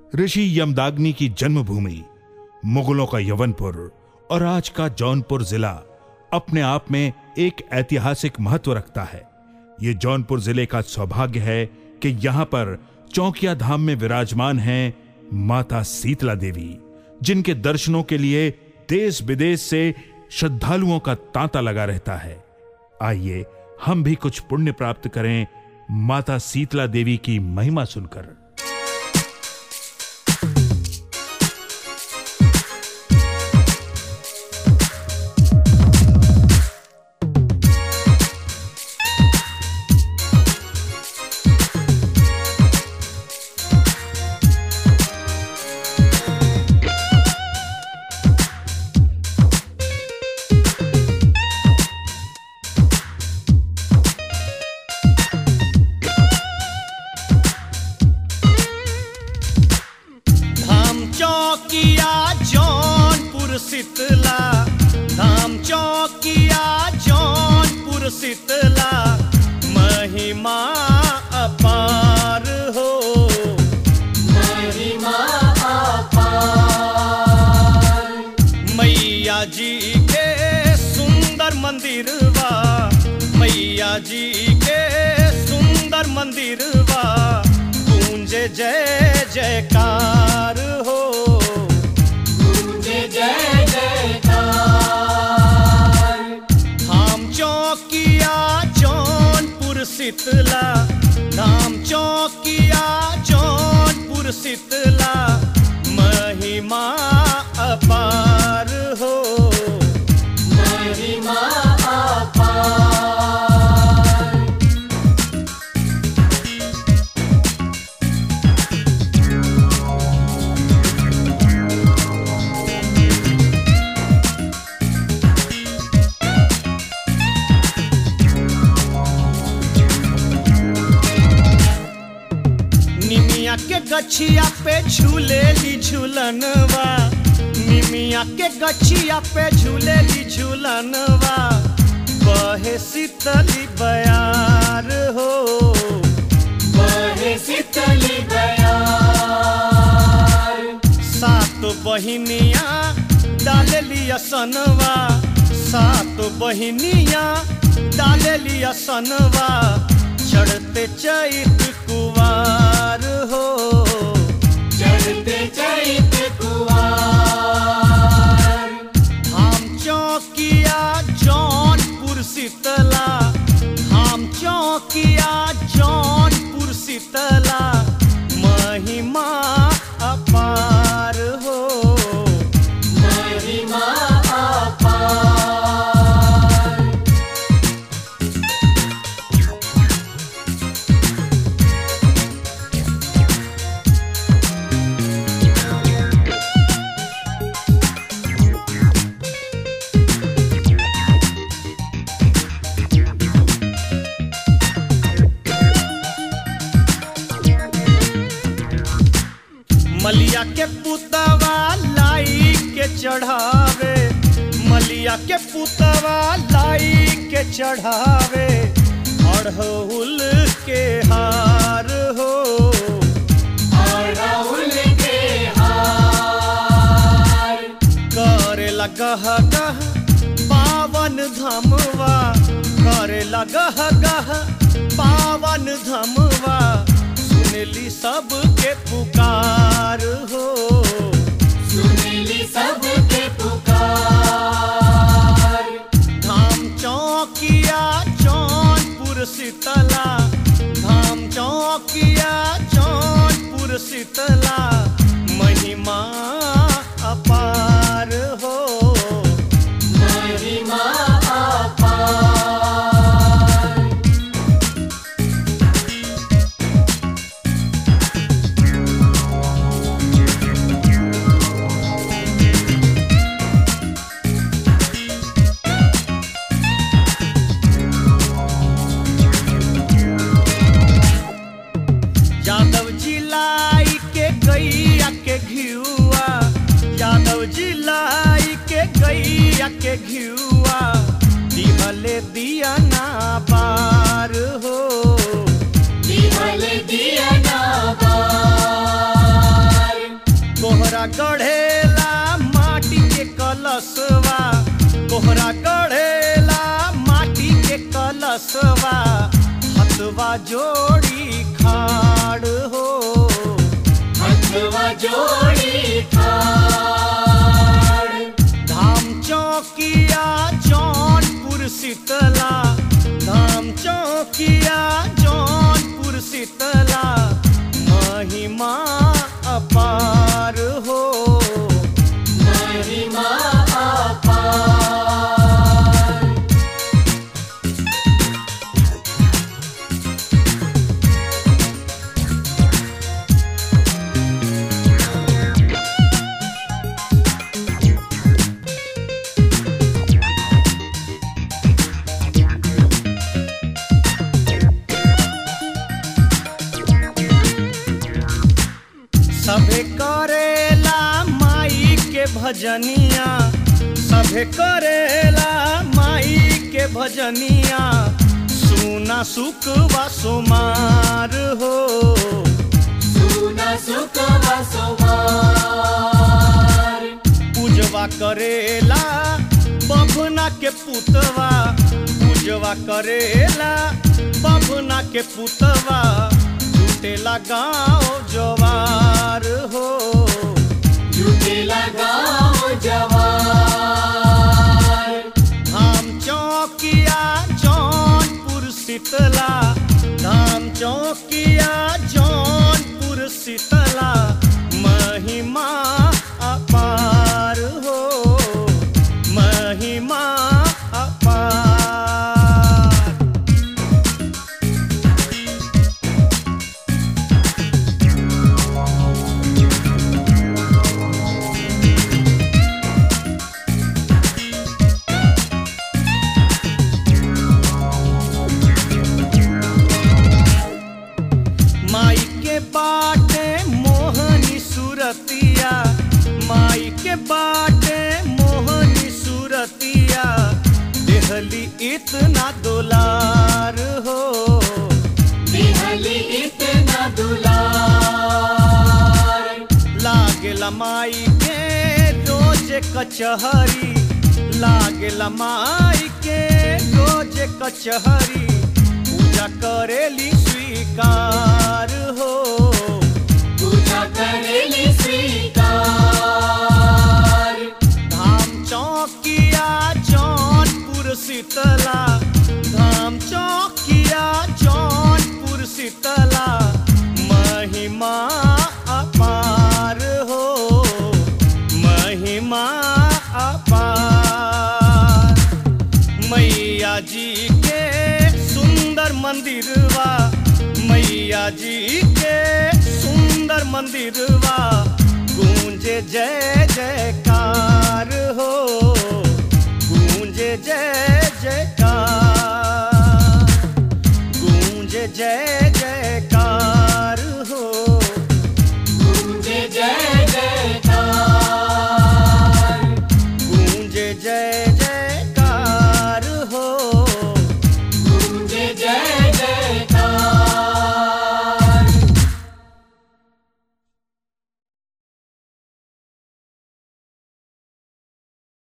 ऋषि यमदाग्नि की जन्मभूमि मुगलों का यवनपुर और आज का जौनपुर जिला अपने आप में एक ऐतिहासिक महत्व रखता है ये जौनपुर जिले का सौभाग्य है कि यहाँ पर चौकिया धाम में विराजमान हैं माता शीतला देवी जिनके दर्शनों के लिए देश विदेश से श्रद्धालुओं का तांता लगा रहता है आइए हम भी कुछ पुण्य प्राप्त करें माता शीतला देवी की महिमा सुनकर धाम चौकिया जौनपुर शीतला धाम चौकिया जौनपुर शीतला महिमा अपार हो मैया जी के सुंदर मंदिरवा मैया जी के सुंदर मंदिरवा गूंजे जय जयकार हो धाम चौकिया जौनपुर शीतला धाम चौकिया जौनपुर शीतला महिमा अपार हो निमिया के गछिया पे झूले ली झूलनवा निमिया के गछिया पे झूले ली झूलनवा बहे शीतली बयार हो बहे शीतली सात बहिनिया डाल लिया सनवा सात बहिनिया डाल लिया सनवा चढ़ते चैत कुवार हो चढ़ते चैत कुवार धाम चौकिया जौनपुर शीतला धाम चौकिया जौनपुर शीतला महिमा अपार हो मलिया के पुतवा लाई के चढ़ावे मलिया के पुतवा लाई के चढ़ावे अड़हुल के हार हो अड़हुल के हार करे लगह गह पावन धमवा करे लगह गह पावन धमवा सुनली सबके पुकार हो सुनली सबके पुकार धाम चौकिया जौनपुर शीतला धाम चौकिया जौनपुर शीतला महिमा अपार हो महिमा अपार यादव जी लाई के गैया के घियुआ यादव जी लाई के गैया के घियुआ दिहले दिया ना बार हो दिया ना बार दसवा हथवा जोड़ी खाड़ हो हथवा जोड़ी ठाड़ धाम चौकिया जौनपुर शीतला धाम चौकिया जौनपुर शीतला महिमा अपार हो महिमा अपार सभे करेला माई के भजनिया सभे करेला माई के भजनिया सुना सुख वा सुमार हो सुना सुख वसुमार पूजवा करेला बभना के पुतवा पूजवा करेला बभना के पुतवा जुटेला गाँव जवार हो झूठे लगाओ जवार धाम चौकिया जौनपुर शीतला धाम चौकिया जौनपुर शीतला महिमा अपार हो महिमा अपार माई के बाटे मोहनी सूरतिया माई के बाटे मोहनी सूरतिया देहली इतना दुलार हो बिहली इतना दुलार लागेला माई के रोज कचहरी लागेला माई के रोज कचहरी पूजा करेली स्वीकार हो पूजा करेली स्वीकार धाम चौकिया जौनपुर शीतला धाम चौकिया जौनपुर शीतला महिमा अपार हो महिमा अपार मैया जी के सुंदर मंदिरवा मैया जी के सुंदर मंदिरवा गूंजे जय जयकार हो गूंजे जय जयकार गूंजे जय जयकार हो गूंजे जय जयकार गूंजे जय